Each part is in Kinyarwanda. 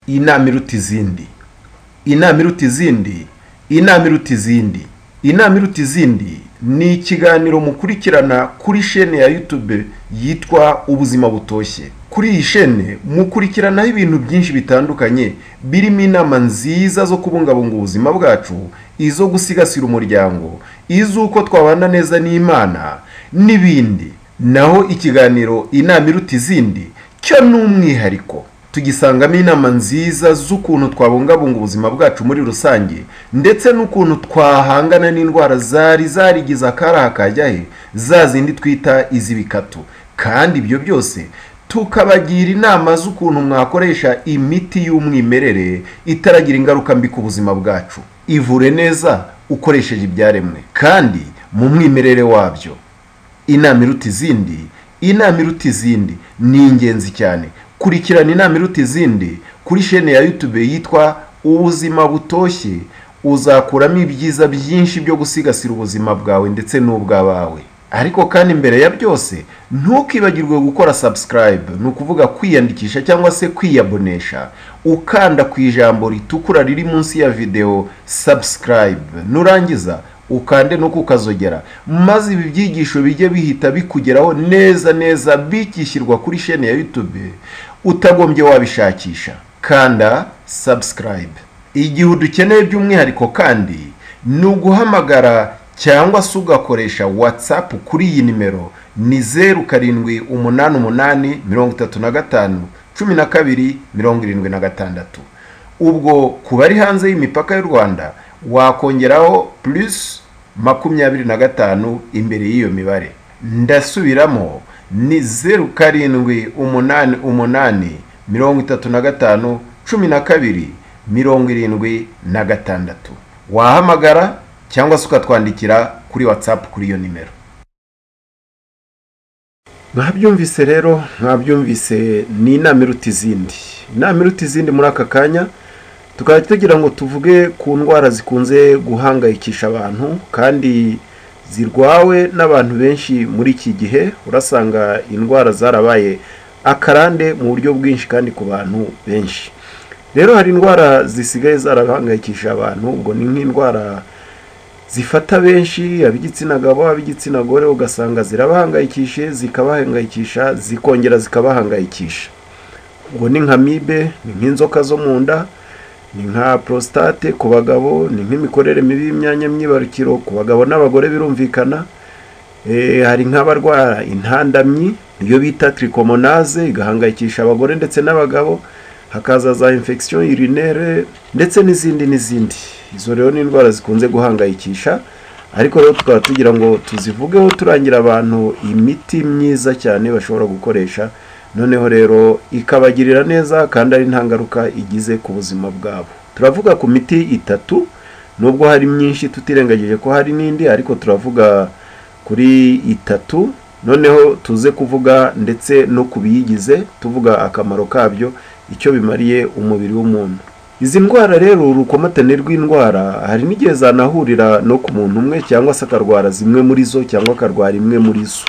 iyi nama iruta izindi iyi nama iruta izindi iyi nama iruta izindi iyi nama iruta izindi ni ikiganiro mukurikirana kuri shene ya yutube yitwa ubuzima butoshye kuri iyi shene mukurikiranaho ibintu byinshi bitandukanye birimo inama nziza zo kubungabunga ubuzima bwacu izo gusigasira umuryango iz'uko twabana neza n'imana n'ibindi naho ikiganiro inama iruta izindi cyo ni umwihariko tugisangamo inama nziza z'ukuntu twabungabunga ubuzima bwacu muri rusange ndetse n'ukuntu twahangana n'indwara zari zarigize akari akajya he za zindi twita iz'ibikatu kandi ibyo byose tukabagira inama z'ukuntu mwakoresha imiti y'umwimerere itaragira ingaruka mbi ku buzima bwacu ivure neza ukoresheje ibyaremwe kandi mu mwimerere wabyo inama iruta izindi inama iruta izindi ni ingenzi cyane kurikirana inama iruta izindi kuri shene ya yutube yitwa ubuzima butoshye uzakuramo ibyiza byinshi byo gusigasira ubuzima bwawe ndetse n'ubw'abawe ariko kandi mbere ya byose ntukibagirwe gukora subscribe ni ukuvuga kwiyandikisha cyangwa se kwiyabonesha ukanda ku ijambo ritukura riri munsi ya videwo subscribe nurangiza ukande no kukazogera maze ibi byigisho bijye bihita bikugeraho neza neza bikishyirwa kuri shene ya yutube utagombye wabishakisha kanda subscribe igihe udukeneye by'umwihariko kandi ni uguhamagara cyangwa se ugakoresha watsapu kuri iyi nimero ni zeru karindwi umunani umunani mirongo itatu na gatanu cumi na kabiri mirongo irindwi na gatandatu ubwo ku bari hanze y'imipaka y'u rwanda wakongeraho plus makumyabiri na gatanu imbere y'iyo mibare ndasubiramo ni zeru karindwi umunani umunani mirongo itatu na gatanu cumi na kabiri mirongo irindwi na gatandatu wahamagara cyangwa se ukatwandikira kuri watsapu kuri iyo nimero mwabyumvise rero mwabyumvise ni inama iruta izindi inama iruta izindi muri aka kanya tukaba tugira ngo tuvuge ku ndwara zikunze guhangayikisha abantu kandi zirwawe n'abantu benshi muri iki gihe urasanga indwara zarabaye akarande mu buryo bwinshi kandi ku bantu benshi rero hari indwara zisigaye zarahangayikisha abantu ubwo ni nk'indwara zifata benshi ab'igitsina gabo ab'igitsina gore ugasanga zirabahangayikishe zikabahangayikisha zikongera zikabahangayikisha ubwo ni nka mibe ni nk'inzoka zo mu nda ni nka prostate ku bagabo ni nk'imikorere mibi y'imyanya myibarukiro ku bagabo n'abagore birumvikana hari nk'abarwara intandamyi iyo bita trikomonaze igahangayikisha abagore ndetse n'abagabo hakaza za infection urinere ndetse n'izindi n'izindi izo rero ni indwara zikunze guhangayikisha ariko rero tukaba tugira ngo tuzivugeho turangira abantu imiti myiza cyane bashobora gukoresha noneho rero ikabagirira neza kandi ari nta ngaruka igize ku buzima bwabo turavuga ku miti itatu nubwo hari myinshi tutirengagije ko hari n'indi ariko turavuga kuri itatu noneho tuze kuvuga ndetse no ku biyigize tuvuga akamaro kabyo icyo bimariye umubiri w'umuntu izi ndwara rero urukomatane rw'indwara hari n'igihe zanahurira no ku muntu umwe cyangwa se akarwara zimwe muri zo cyangwa akarwara imwe muri zo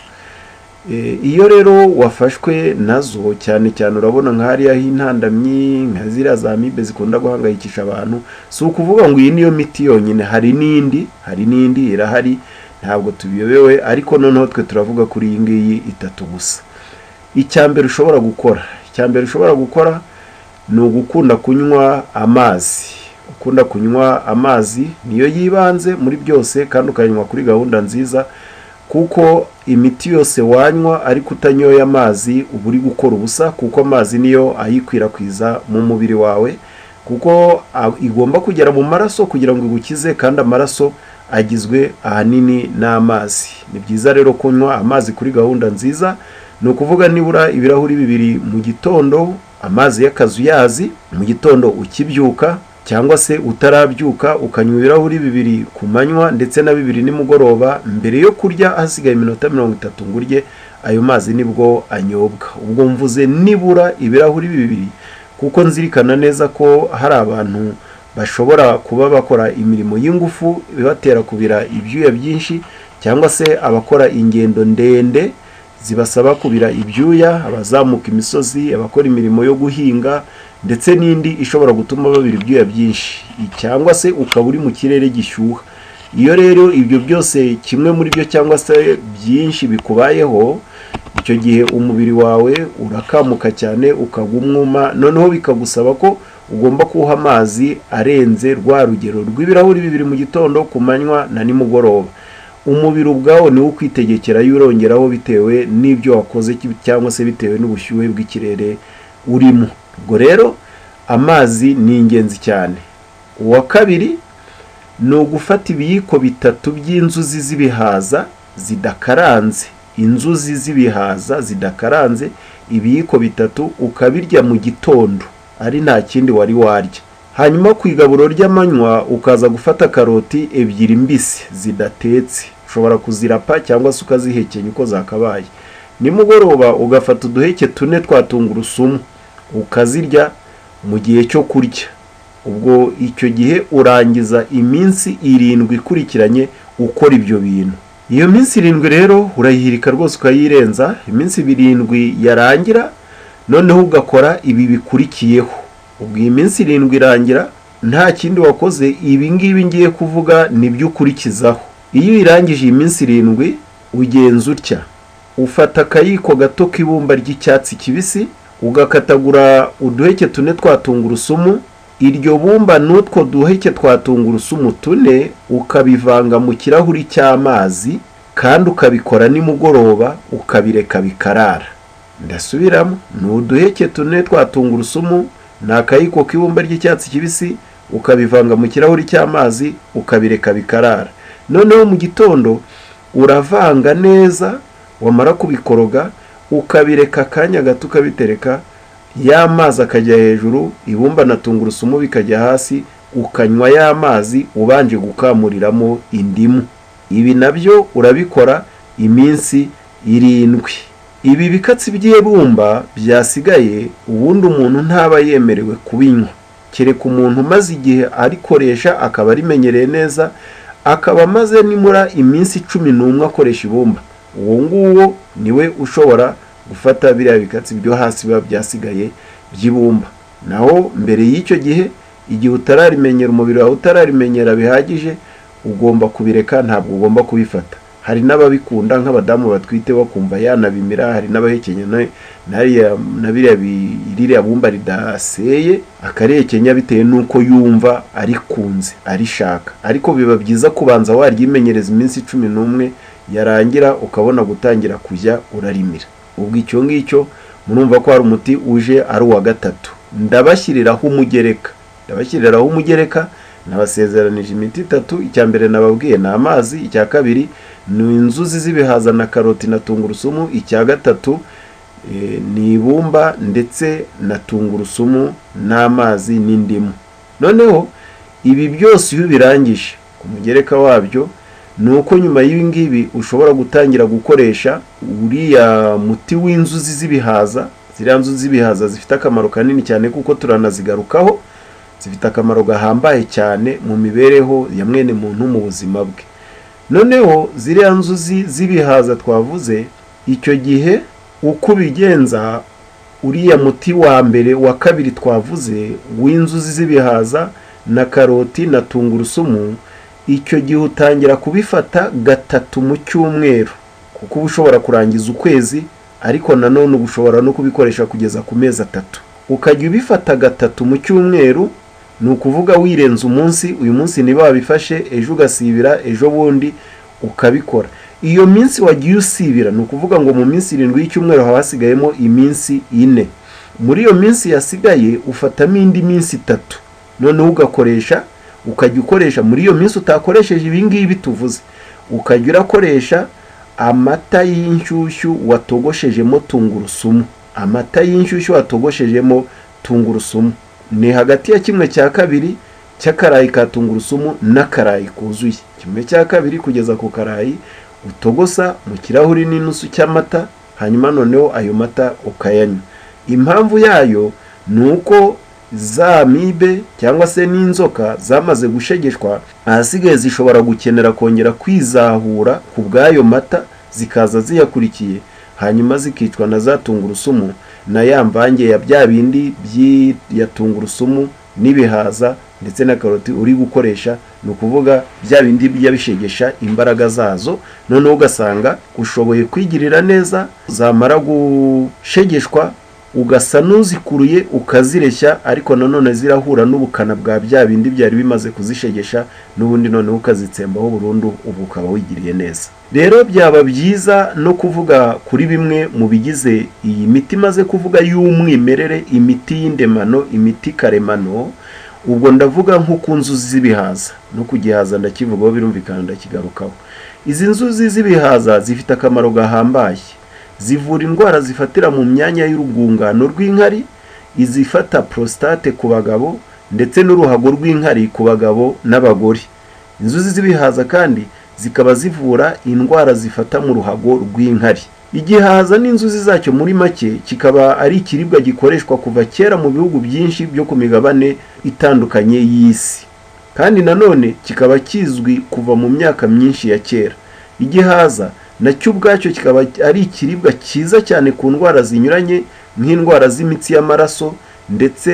iyo rero wafashwe nazo cyane cyane urabona nka hariya h'intandamyi nka ziriya za mibe zikunda guhangayikisha abantu si ukuvuga ngo iyi niyo miti yonyine hari n'indi hari n'indi irahari ntabwo tubiyobewe ariko noneho twe turavuga kuri iyi ngiyi itatu gusa icya mbere ushobora gukora icya mbere ushobora gukora ni ugukunda kunywa amazi ukunda kunywa amazi niyo yibanze muri byose kandi ukanywa kuri gahunda nziza kuko imiti yose wanywa ariko utanyoye amazi uba uri gukora ubusa kuko amazi niyo ayikwirakwiza mu mubiri wawe kuko igomba kugera mu maraso kugira ngo igukize kandi amaraso agizwe ahanini n'amazi ni byiza rero kunywa amazi kuri gahunda nziza ni ukuvuga nibura ibirahuri bibiri mu gitondo amazi y'akazuyazi mu gitondo ukibyuka cyangwa se utarabyuka ukanywa ibirahuri bibiri ku manywa ndetse na bibiri nimugoroba mbere yo kurya hasigaye iminota mirongo itatu ngo urye ayo mazi nibwo anyobwa ubwo mvuze nibura ibirahuri bibiri kuko nzirikana neza ko hari abantu bashobora kuba bakora imirimo y'ingufu ibatera kubira ibyuya byinshi cyangwa se abakora ingendo ndende zibasaba kubira ibyuya abazamuka imisozi abakora imirimo yo guhinga ndetse n'indi ishobora gutuma babira ibyuya byinshi cyangwa se ukaba uri mu kirere gishyuha iyo rero ibyo byose kimwe muri byo cyangwa se byinshi bikubayeho icyo gihe umubiri wawe urakamuka cyane ukagwa umwuma noneho bikagusaba ko ugomba kuwuha amazi arenze rwa rugero rw'ibirahuri bibiri mu gitondo ku manywa na nimugoroba umubiri ubwawo niwo ukwitegekera yurongeraho bitewe n'ibyo wakoze cyangwa se bitewe n'ubushyuhe bw'ikirere urimo ubwo rero amazi ni ingenzi cyane uwa kabiri ni ugufata ibiyiko bitatu by'inzuzi z'ibihaza zidakaranze inzuzi z'ibihaza zidakaranze ibiyiko bitatu ukabirya mu gitondo ari nta kindi wari warya hanyuma ku igaburo ry'amanywa ukaza gufata karoti ebyiri mbisi zidatetse ushobora kuzirapa cyangwa se ukazihekenya uko zakabaye nimugoroba ugafata uduheke tune twa tungurusumu ukazirya mu gihe cyo kurya ubwo icyo gihe urangiza iminsi irindwi ikurikiranye ukora ibyo bintu iyo minsi irindwi rero urayihirika rwose ukayirenza iminsi irindwi yarangira noneho ugakora ibi bikurikiyeho ubwo iyi minsi irindwi irangira nta kindi wakoze ibi ngibi ngiye kuvuga nibyo ukurikizaho iyo uyirangije iyi minsi irindwi ugenza utya ufata akayiko gato k'ibumba ry'icyatsi kibisi ugakatagura uduheke tune twa tungurusumu iryo bumba n'utwo duheke twa tungurusumu tune ukabivanga mu kirahuri cy'amazi kandi ukabikora nimugoroba ukabireka bikarara ndasubiramo ni uduheke tune twa tungurusumu ni akayiko k'ibumba ry'icyatsi kibisi ukabivanga mu kirahuri cy'amazi ukabireka bikarara noneho mu gitondo uravanga neza wamara kubikoroga ukabireka akanya gato ukabitereka ya mazi akajya hejuru ibumba na tungurusumu bikajya hasi ukanywa ya mazi ubanje gukamuriramo indimu ibi nabyo urabikora iminsi irindwi ibi bikatsi by'ibumba byasigaye ubundi umuntu ntaba yemerewe kubinywa kereka umuntu umaze igihe arikoresha akaba arimenyereye neza akaba amaze nimura iminsi cumi n'umwe akoresha ibumba uwo nguwo niwe ushobora gufata biriya bikatsi byo hasi biba byasigaye by'ibumba naho mbere y'icyo gihe igihe utararimenyera umubiri wawe utararimenyera bihagije ugomba kubireka ntabwo ugomba kubifata hari n'ababikunda nk'abadamu batwite bakumva yanabimira hari n'abahekenya na biriya bumba ridaseye akarekenya bitewe n'uko yumva arikunze arishaka ariko biba byiza kubanza waryimenyereza iminsi cumi n'umwe yarangira ukabona gutangira kujya urarimira ubwo icyo ngicyo murumva ko hari umuti uje ari uwa gatatu ndabashyiriraho umugereka ndabashyiriraho umugereka nabasezeranije imiti itatu icya mbere nababwiye ni amazi icya kabiri ni inzuzi z'ibihaza na karoti na tungurusumu icya gatatu ni ibumba ndetse na tungurusumu n'amazi n'indimu noneho ibi byose iyo ubirangije ku mugereka wabyo ni uko nyuma y'ibi ngibi ushobora gutangira gukoresha uriya muti w'inzuzi z'ibihaza ziriya nzuzi z'ibihaza zifite akamaro kanini cyane kuko turanazigarukaho zifite akamaro gahambaye cyane mu mibereho ya mwene muntu mu buzima bwe noneho ziriya nzuzi z'ibihaza twavuze icyo gihe uko ubigenza uriya muti wa mbere wa kabiri twavuze w'inzuzi z'ibihaza na karoti na tungurusumu icyo gihe utangira kubifata gatatu mu cyumweru kuko uba ushobora kurangiza ukwezi ariko nanone uba ushobora no kubikoresha kugeza ku mezi atatu ukajya ubifata gatatu mu cyumweru ni ukuvuga wirenza umunsi uyu munsi niba wabifashe ejo ugasibira ejo bundi ukabikora iyo minsi wagiye usibira ni ukuvuga ngo mu minsi irindwi y'icyumweru haba hasigayemo iminsi ine muri iyo minsi yasigaye ufatamo indi minsi itatu noneho ugakoresha ukajya ukoresha muri iyo minsi utakoresheje ibi ngibi tuvuze ukajya urakoresha amata y'inshyushyu watogoshejemo tungurusumu amata y'inshyushyu watogoshejemo tungurusumu ni hagati ya kimwe cya kabiri cy'akarayi ka tungurusumu n'akarayi kuzuye kimwe cya kabiri kugeza ku karayi utogosa mu kirahuri n'inusu cy'amata hanyuma noneho ayo mata ukayanywa impamvu yayo ni uko za mibe cyangwa se n'inzoka zamaze gushegeshwa ahasigaye zishobora gukenera kongera kwizahura ku bw'ayo mata zikaza ziyakurikiye hanyuma zikicwa na za tungurusumu na ya mvange ya bya bindi ya tungurusumu n'ibihaza ndetse na karoti uri gukoresha ni ukuvuga bya bindi bijya bishegesha imbaraga zazo noneho ugasanga ushoboye kwigirira neza zamara gushegeshwa ugasa n'uzikuruye ukazireshya ariko nanone zirahura n'ubukana bwa bya bindi byari bimaze kuzishegesha n'ubundi noneho ukazitsembaho burundu ubu ukaba wigiriye neza rero byaba byiza no kuvuga kuri bimwe mu bigize iyi miti imaze kuvuga y'umwimerere imiti y'indemano imiti karemano ubwo ndavuga nko ku nzuzi z'ibihaza no ku gihaza ndakivugaho birumvikana ndakigarukaho izi nzuzi z'ibihaza zifite akamaro gahambaye zivura indwara zifatira mu myanya y'urwungano rw'inkari izifata prostate ku bagabo ndetse n'uruhago rw'inkari ku bagabo n'abagore inzuzi z'ibihaza kandi zikaba zivura indwara zifata mu ruhago rw'inkari igihaza n'inzuzi zacyo muri make kikaba ari ikiribwa gikoreshwa kuva kera mu bihugu byinshi byo ku migabane itandukanye y'isi kandi nanone kikaba kizwi kuva mu myaka myinshi ya kera igihaza nacyo ubwacyo kikaba ari ikiribwa cyiza cyane ku ndwara zinyuranye nk'indwara z'imitsi y'amaraso ndetse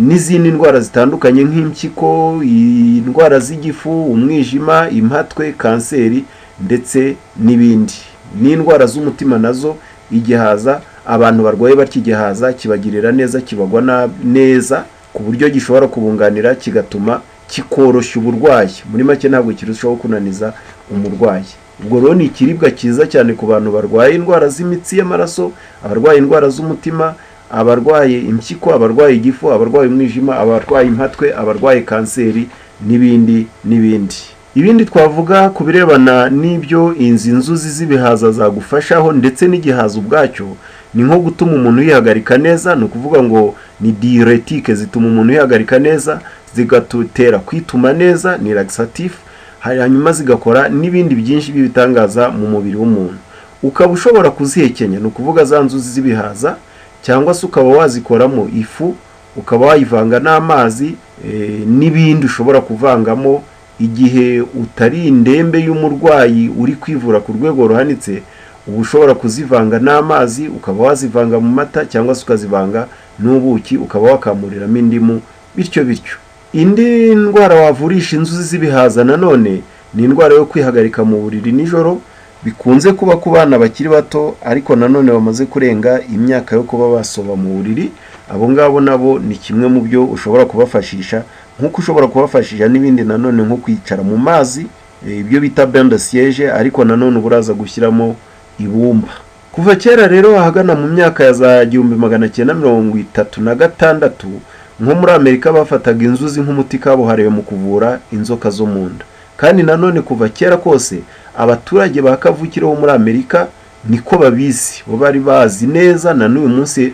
n'izindi ndwara zitandukanye nk'impyiko indwara z'igifu umwijima impatwe kanseri ndetse n'ibindi n'indwara z'umutima nazo igihaza abantu barwaye batya igihaza kibagirira neza kibagwa neza ku buryo gishobora kubunganira kigatuma kikoroshya uburwayi muri make ntabwo kirushaho kunaniza umurwayi ubwo rero ni ikiribwa cyiza cyane ku bantu barwaye indwara z'imitsi y'amaraso abarwaye indwara z'umutima abarwaye impyiko abarwaye igifu abarwaye umwijima abarwaye impatwe abarwaye kanseri n'ibindi n'ibindi ibindi twavuga ku birebana n'ibyo inzu inzuzi z'ibihaza zagufashaho ndetse n'igihaza ubwacyo ni nko gutuma umuntu yihagarika neza ni ukuvuga ngo ni diuretike zituma umuntu yihagarika neza zigatutera kwituma neza ni lagisatifu hanyuma zigakora n'ibindi byinshi by'ibitangaza mu mubiri w'umuntu ukaba ushobora kuzihekenya ni ukuvuga za nzuzi z'ibihaza cyangwa se ukaba wazikoramo ifu ukaba wayivanga n'amazi n'ibindi ushobora kuvangamo igihe utari indembe y'umurwayi uri kwivura ku rwego ruhanitse uba ushobora kuzivanga n'amazi ukaba wazivanga mu mata cyangwa se ukazivanga n'ubuki ukaba wakamuriramo indimu bityo bityo indi ndwara wavurisha inzuzi z'ibihaza nanone ni indwara yo kwihagarika mu buriri nijoro bikunze kuba ku bana bakiri bato ariko nanone bamaze kurenga imyaka yo kuba basoba mu buriri abo ngabo nabo ni kimwe mu byo ushobora kubafashisha nk'uko ushobora kubafashisha n'ibindi nanone nko kwicara mu mazi ibyo bita bende siyeje ariko nanone uba uraza gushyiramo ibumba kuva kera rero ahagana mu myaka ya za gihumbi magana cyenda mirongo itatu na gatandatu nko muri amerika bafataga inzuzi nk'umuti kabuhariwe mu kuvura inzoka zo mu nda kandi nanone kuva kera kose abaturage ba kavukire bo muri amerika niko babizi bo bari bazi neza na n'uyu munsi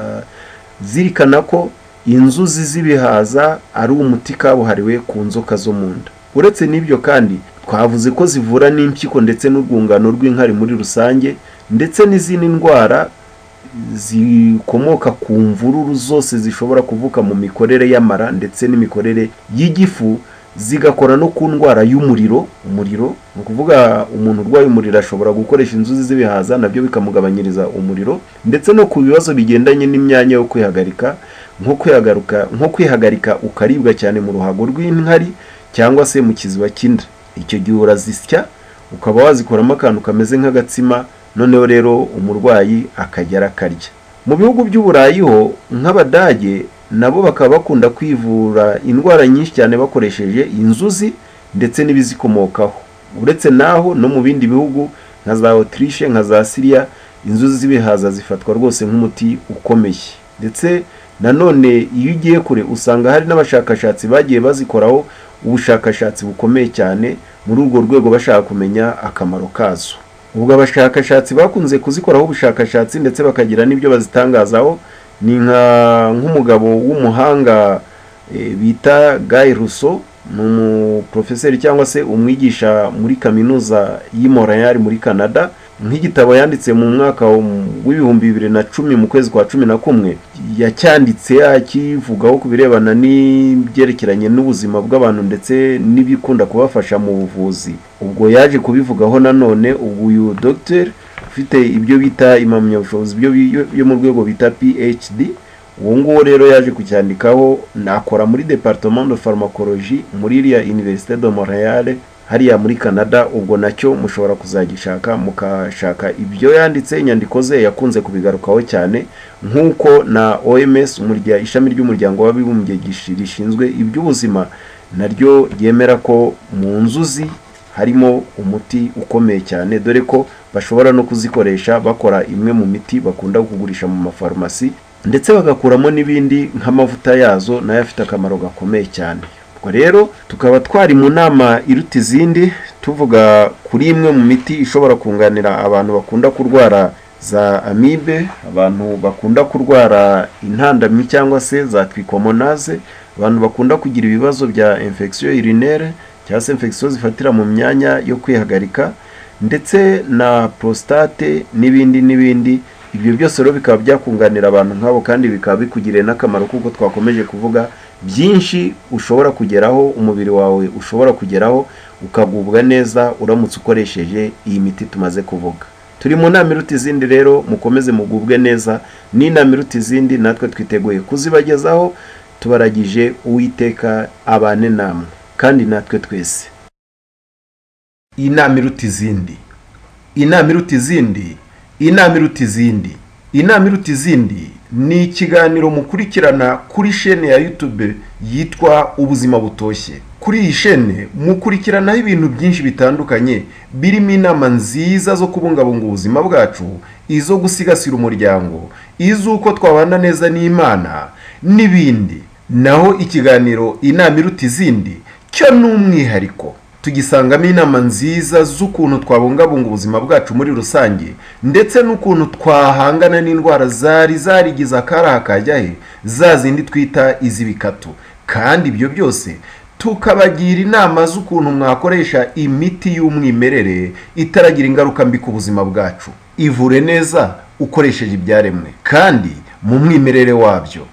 baracyazirikana ko inzuzi z'ibihaza ari umuti kabuhariwe ku nzoka zo mu nda uretse n'ibyo kandi twavuze ko zivura n'impyiko ndetse n'urwungano rw'inkari muri rusange ndetse n'izindi ndwara zikomoka ku mvururu zose zishobora kuvuka mu mikorere y'amara ndetse n'imikorere y'igifu zigakora no ku ndwara y'umuriro umuriro ni ukuvuga umuntu urwaye umuriro ashobora gukoresha inzuzi z'ibihaza nabyo bikamugabanyiriza umuriro ndetse no ku bibazo bigendanye n'imyanya yo kwihagarika nko kwihagarika nko kwihagarika ukaribwa cyane mu ruhago rw'inkari cyangwa se mu kiziba cy'inda icyo gihe urazisya ukaba wazikoramo akantu kameze nk'agatsima noneho rero umurwayi akajya arakarya mu bihugu by'uburayi ho nk'abadage nabo bakaba bakunda kwivura indwara nyinshi cyane bakoresheje inzuzi ndetse n'ibizikomokaho uretse naho no mu bindi bihugu nka za otirishe nka za siriya inzuzi z'ibihaza zifatwa rwose nk'umuti ukomeye ndetse nanone iyo ugiye kure usanga hari n'abashakashatsi bagiye bazikoraho ubushakashatsi bukomeye cyane muri urwo rwego bashaka kumenya akamaro kazo ubwo abashakashatsi bakunze kuzikoraho ubushakashatsi ndetse bakagira n'ibyo bazitangazaho ni nk'umugabo w'umuhanga bita Guy Rousseau ni umuprofeseri cyangwa se umwigisha muri kaminuza y'i Montreal muri canada nk'igitabo yanditse mu mwaka w'ibihumbi bibiri na cumi mu kwezi kwa cumi na kumwe yacyanditse akivugaho ku birebana n'ibyerekeranye n'ubuzima bw'abantu ndetse n'ibikunda kubafasha mu buvuzi ubwo yaje kubivugaho nanone ubu uyu Dr ufite ibyo bita impamyabushobozi byo yo mu rwego bita phd uwo nguwo rero yaje kucyandikaho nakora muri departement de pharmacologie muri iriya université de montreal hariya muri canada ubwo nacyo mushobora kuzagishaka mukashaka ibyo yanditse inyandiko ze yakunze kubigarukaho cyane nk'uko na oms umurya- ishami ry'umuryango w'abibumbye gishi- rishinzwe iby'ubuzima naryo ryemera ko mu nzuzi harimo umuti ukomeye cyane dore ko bashobora no kuzikoresha bakora imwe mu miti bakunda kugurisha mu mafarumasi ndetse bagakuramo n'ibindi nk'amavuta yazo nayo afite akamaro gakomeye cyane ubwo rero tukaba twari mu nama iruta izindi tuvuga kuri imwe mu miti ishobora kunganira abantu bakunda kurwara za amibe abantu bakunda kurwara intandamyi cyangwa se za twikomonaze abantu bakunda kugira ibibazo bya infection urinaire cyangwa se infection zifatira mu myanya yo kwihagarika ndetse na prostate n'ibindi n'ibindi ibyo byose rero bikaba byakunganira abantu nk'abo kandi bikaba bikugiriye n'akamaro kuko twakomeje kuvuga byinshi ushobora kugeraho umubiri wawe ushobora kugeraho ukagubwa neza uramutse ukoresheje iyi miti tumaze kuvuga turi mu nama iruta izindi rero mukomeze mugubwe neza n'inama iruta izindi natwe twiteguye kuzibagezaho tubaragije uwiteka abane namwe kandi natwe twese inama iruta izindi inama iruta izindi inama iruta izindi inama iruta izindi ni ikiganiro mukurikirana kuri shene ya youtube yitwa ubuzima butoshye kuri iyi shene mukurikiranaho ibintu byinshi bitandukanye birimo inama nziza zo kubungabunga ubuzima bwacu izo gusigasira umuryango iz'uko twabana neza n'imana n'ibindi naho ikiganiro inama iruta izindi cyo ni umwihariko tugisangamo inama nziza z'ukuntu twabungabunga ubuzima bwacu muri rusange ndetse n'ukuntu twahangana n'indwara zari zarigize akaraha kajya he za zindi twita iz'ibikatu kandi ibyo byose tukabagira inama z'ukuntu mwakoresha imiti y'umwimerere itaragira ingaruka mbi ku buzima bwacu ivure neza ukoresheje ibyaremwe kandi mu mwimerere wabyo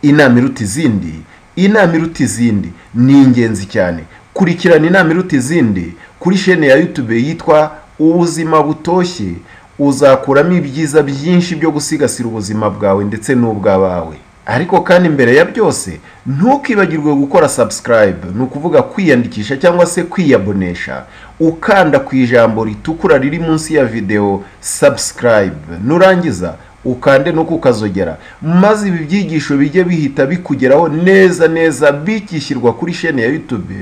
inama iruta izindi inama iruta izindi ni ingenzi cyane kurikirana inama iruta izindi kuri shene ya youtube yitwa ubuzima butoshye uzakuramo ibyiza byinshi byo gusigasira ubuzima bwawe ndetse n'ubw'abawe ariko kandi mbere ya byose ntukibagirwe gukora subscribe ni ukuvuga kwiyandikisha cyangwa se kwiyabonesha ukanda ku ijambo ritukura riri munsi ya videwo subscribe nurangiza ukande no kukazogera maze ibi byigisho bijye bihita bikugeraho neza neza bikishyirwa kuri shene ya youtube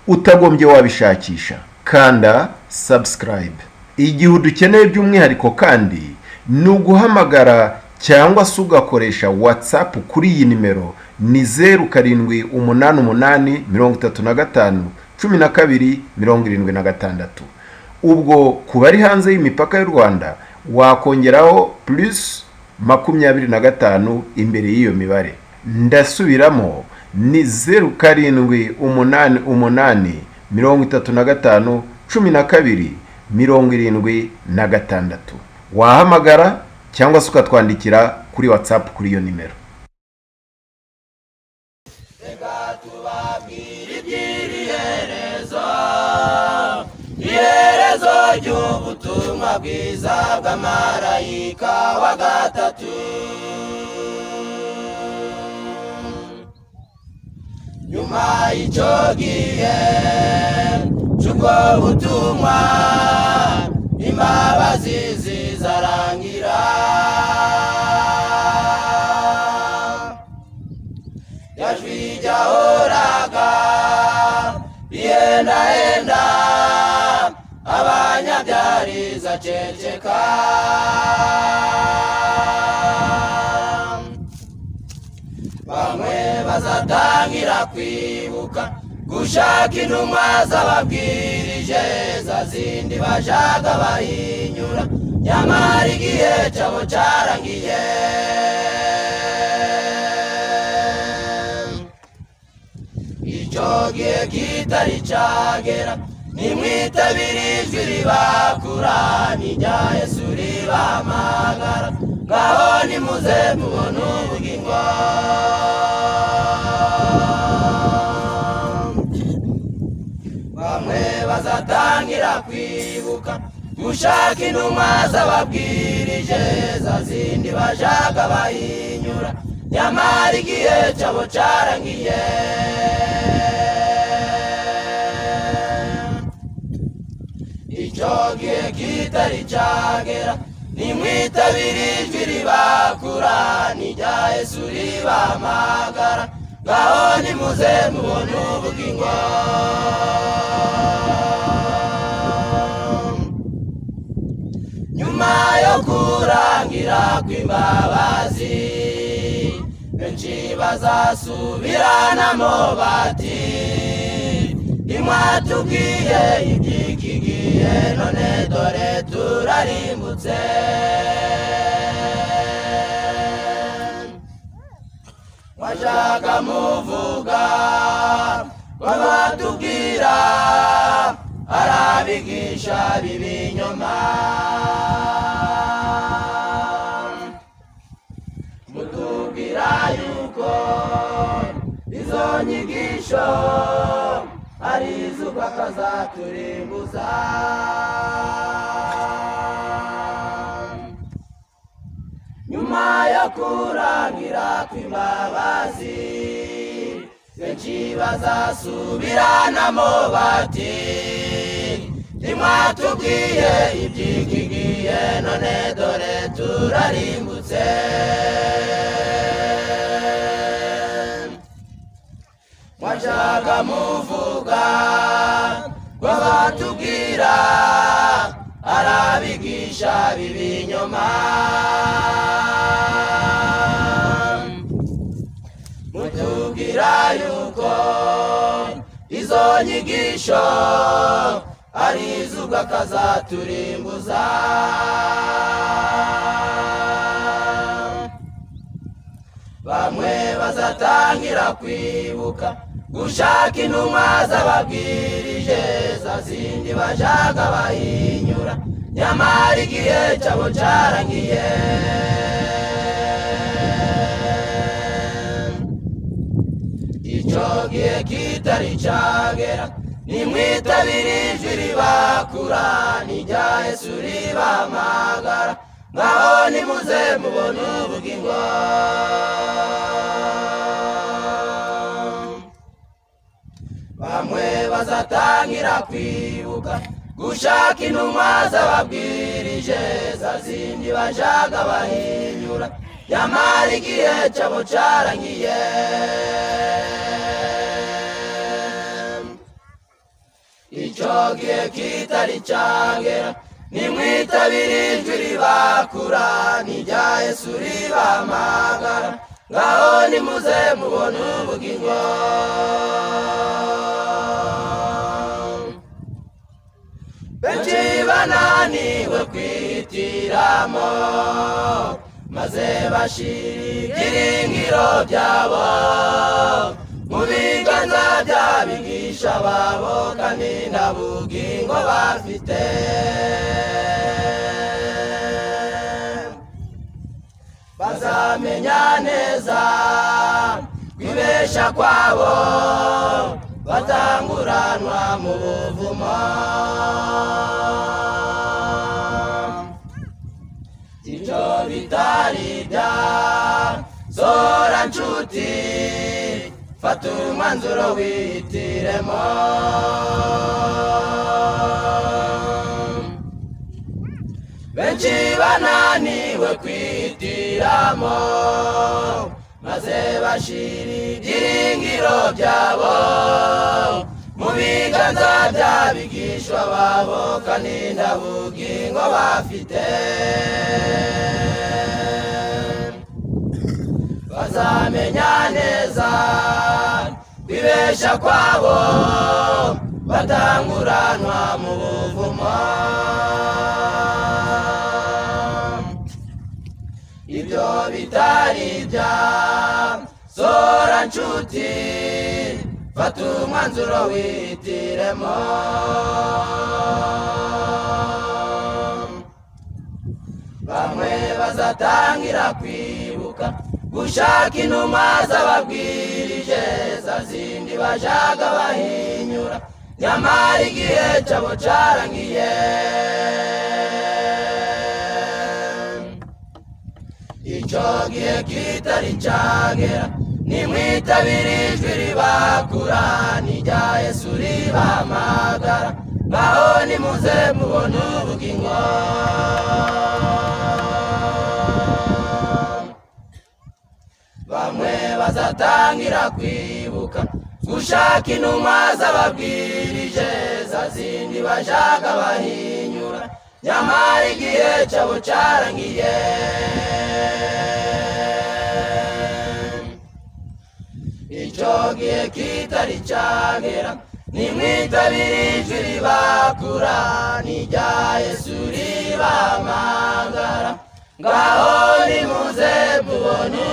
utagombye wabishakisha kanda subscribe igihe udukeneye by'umwihariko kandi ni uguhamagara cyangwa se ugakoresha whatsapp kuri iyi nimero ni zeru karindwi umunani umunani mirongo itatu na gatanu cumi na kabiri mirongo irindwi na gatandatu ubwo ku bari hanze y'imipaka y'u rwanda wakongeraho plus makumyabiri na gatanu imbere y'iyo mibare ndasubiramo ni zeru karindwi umunani umunani mirongo itatu na gatanu cumi na kabiri mirongo irindwi na gatandatu wahamagara cyangwa se ukatwandikira kuri whatsapp kuri iyo nimero iherezo ry'ubutumwa bwiza bw'amarayika wa gatatu nyuma y'icyo gihe cy'ubwo butumwa imbabazi zizarangira yajwi jyahoraga bihendahenda abanyabyari zaceceka bamwe bazatangira kwibuka gushaka intumwa zababwirije za zindi bashaka bahinyura nyamara igihe cyabo cyarangiye icyo gihe kitari cyagera nimwitabire ijwi ribakura n'irya yesu ribamagara ngaho nimuze mubona ubugingo bamwe bazatangira kwibuka mushaka intumwa zababwirije za zindi bashaka bahinyura nyamara igihe cyabo cyarangiye icyo gihe kitari cyagera nimwitabire ijwi ribakura n'irya yesu ribahamagara ngaho nimuze mubone ubugingo nyuma yo kurangira kw'imbabazi benshi bazasubiranamo bati imwatubwiye ibyikigiye none dore turarimbutse mwashaka muvuga babatubwira arabigisha bibinyoma mutubwira yuko izo nyigisho ari izuba kazaturembuza nyuma yo kurangira kw'imbabazi benshi bazasubiranamo bati ntimwatubwiye ibyikigiye none dore turarimbutse mwashaka muvuga ngo batubwira arabigisha bibinyoma mutubwira yuko izo nyigisho ari izuba kazaturimbuza bamwe bazatangira kwibuka gushaka intumwa zababwirije za zindi bashaka bahinyura nyamara igihe cyabo cyarangiye icyo gihe kitari cyagera nimwitabire ijwi ribakura n'irya yesu ribahamagara ngaho nimuze mubone ubugingo bamwe bazatangira kwibuka gushaka intumwa zababwirije za zindi bashaka bahinyura nyamara igihe cyabo cyarangiye icyo gihe kitari cyagera nimwitabire ijwi ribakura n'irya yesu ribahamagara ngaho nimuze mubone ubugingo benshi bananiwe kwihitiramo maze bashira ibyiringiro byabo mu biganza by'abigisha babo kandi nta bugingo bafite bazamenya neza kwibesha kwabo batanguranwa mu buvumo icyo bitari bya zora nshuti fata umwanzuro wihitiremo benshi bananiwe kwihitiramo maze bashira ibyiringiro byabo mu biganza by'abigishwa babo kandi nta bugingo bafite bazamenya neza kwibesha kwabo batanguranwa mu buvumo ibyo bitari bya zora nshuti fata umwanzuro wihitiremo bamwe bazatangira kwibuka gushaka intumwa zababwirije za zindi bashaka bahinyura nyamara igihe cyabo cyarangiye icyo gihe kitari cyagera nimwitabire ijwi ribakura n'irya yesu ribahamagara ngaho nimuze mubona ubugingo bamwe bazatangira kwibuka gushaka intumwa z'ababwirije za zindi bashaka bahinyura nyamara igihe cyabo cyarangiye icyo gihe kitari cyagera nimwitabire ijwi ribakura n'irya yesu ribamagara ngaho nimuze mubone